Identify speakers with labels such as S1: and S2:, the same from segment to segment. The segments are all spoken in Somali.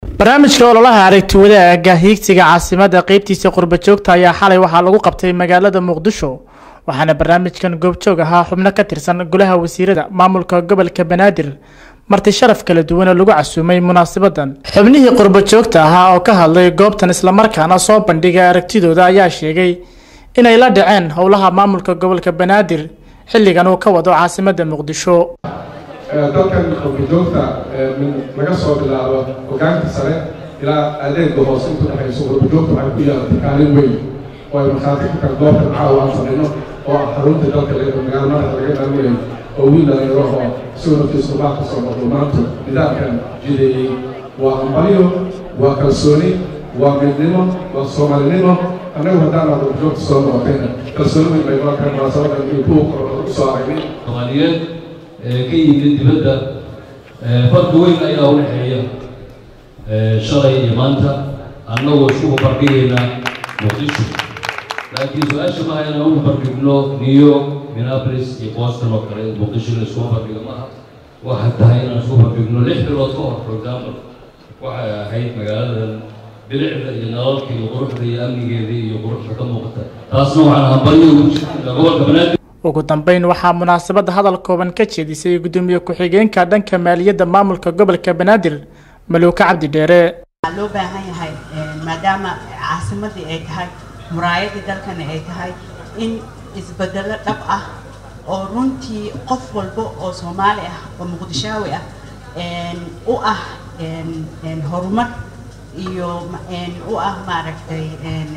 S1: barnaamijka ololaha aragti wadaaga hiigsiga caasimada qeybtiisa qurba joogta ayaa xalay waxaa lagu qabtay magaalada muqdisho waxaana barnaamijkan goobjoog ahaa xubno ka tirsan golaha wasiirada maamulka gobolka banaadir marti sharaf kala duwan oo lagu casuumay munaasabadan xubnihii qurba joogta ahaa oo ka hadlay goobtan islamarkaana soo bandhigay aragtidooda ayaa sheegay inay la dhaceen howlaha maamulka gobolka banaadir xilligan uu ka wado caasimada muqdisho
S2: dalkan qurbajoogta laga soo bilaabo hogaanka sare ilaa adeega hoose intu dhexayso qurbajoogta waxay ku yeelatay kaalin weyn oo ay markhaati ku kala doorkan caawa aan samayno oo ah xarunta dalka magaalo madaxa laga dhalinayo oo wiil dhalinyaro oo isagoo naftiisa ubaa ka soo noqdo maanta nidaamkan jideeyey waa ambalyo waa kalsooni waa midnimo waa soomaalinimo annagu haddaan aad qurbajoogta soo noqotayna kalsooni weyn bay noo keen munaasabadan iyo kuwa korona u soo aragnay
S3: soomaaliyeed ka yimid dibadda farqi weyn ayaa u dhexeeya shalay iyo maanta annagoo isku barbardhigayna muqdisho laakiin su-aasha maaha inaan u barbardhigno new york minneapolis iyo boston oo kale muqdisho in laisku barbardhigo maaha waxay tahay inaan isku barbardhigno lix bilood ka hor for example waxay ahayd magaaladan bilicda iyo nalalka iyo quruxda iyo amnigeeda iyo quruxda ka muuqata taasna waxaan hambalyo ugu jirta gobolka banaadir
S1: ugu dambeyn waxaa munaasabadda hadal kooban ka jeedisay gudoomiye ku-xigeenka dhanka maaliyadda maamulka gobolka banaadir maluuka cabdi dheere
S4: waxaa loo baahan yahay maadaama caasimadii ay tahay muraayadii dalkani ay tahay in isbedelo dhab ah oo runtii qof walba oo soomaali ah oo muqdishaawi ah u ah horumar iyo u ah maaragtay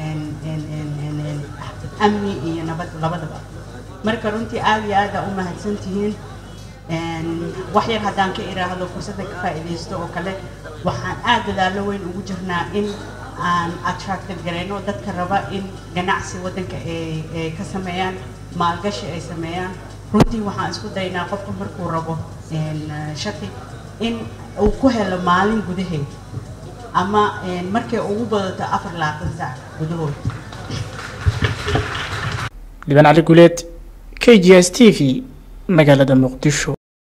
S4: amni iyo nabad labadaba marka runtii aad iyo aada u mahadsan tihiin wax yar haddaan ka iraahdo fursadda ka faa'iidaysto oo kale waxaan aad dadaalo weyn ugu jirnaa in aan attractive garayno dadka raba in ganacsi waddanka ay ka sameeyaan maalgashi ay sameeyaan runtii waxaan isku daynaa qofku markuu rabo shaqi in uu ku helo maalin gudaheed ama markay ugu badato afar labaatan saac gudahood
S1: liban cali guleed k g s t v magaalada muqdisho